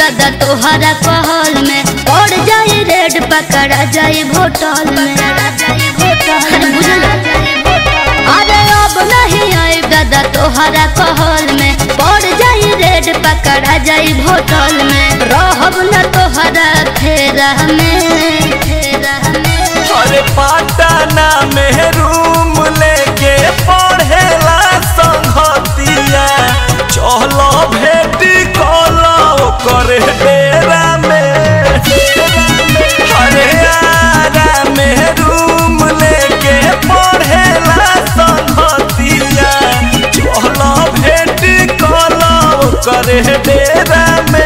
दादा तोहरा पहल में पड़ जाई रेड पकड़ा जाई होटल में अरे बुझल अरे अब नहीं आई दादा तोहरा पहल में पड़ जाई रेड पकड़ा जाई होटल में रहब न तोहरा फेरा में फेरा में अरे पाटना में रूम लेके पढ़ेला संगतिया चलो भेटी कलो करे डेरा में अरे आरा में रूम लेके पढ़ेला संगतिया चलो भेटी कलो करे डेरा में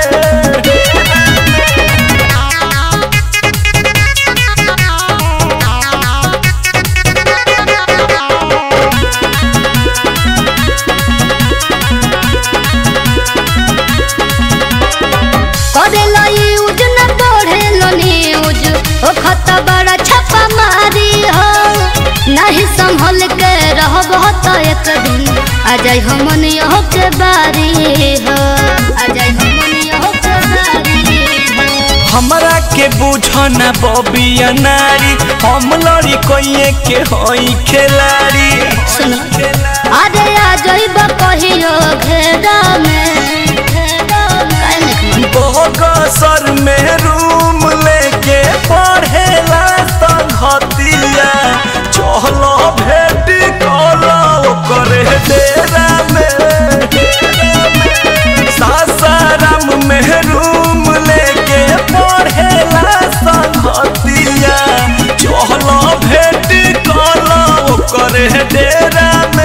करेला यूज न पढ़ेलो न्यूज ओ खत बड़ा छापा मारी हो नहीं संभल के रहब तो एक दिन आ जाई हमन यहो के बारी हो आ जाई हमन यहो के बारी हो हमरा के बुझना बबिया नारी हम लड़ी कोइए के होई खिलाड़ी सुनो अरे आ जाइब कहियो घेरा में घेरा में काहे नहीं बगसर में रूम लेके पढ़ेला संगतिया चलो भेटी कलो करे डेरा में सासाराम में रूम लेके पढ़ेला संगतिया चलो भेटी कलो करे डेरा में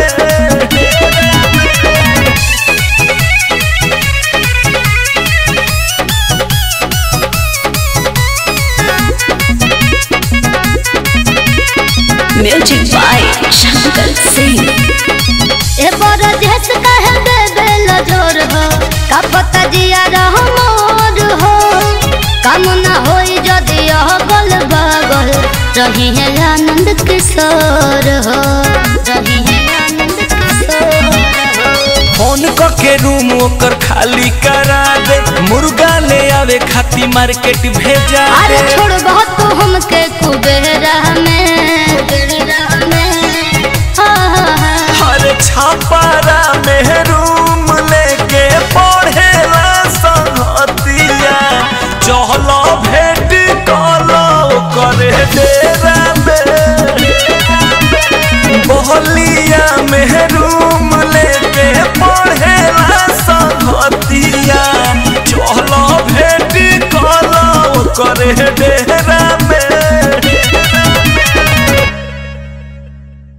Music by Shankar Singh. ए बड़ा देश कहे दे बेल जोर हो का पता जिया रह मोर हो काम ना होई जदि यह गल बगल रही है आनंद किशोर हो रही है आनंद किशोर हो फोन क के रूम ओकर खाली करा दे मुर्गा ले आवे खाती मार्केट भेजा अरे दे छोड़ बहुत तो हमके कुबेरा में कुबेरा में हाँ हाँ हाँ हर छापारा में रूम लेके पढ़ेला संगतिया चहलो भेट कलो करे डेरा में बहलिया में रूम लेके पढ़ेला संगतिया चहलो भेट कलो करे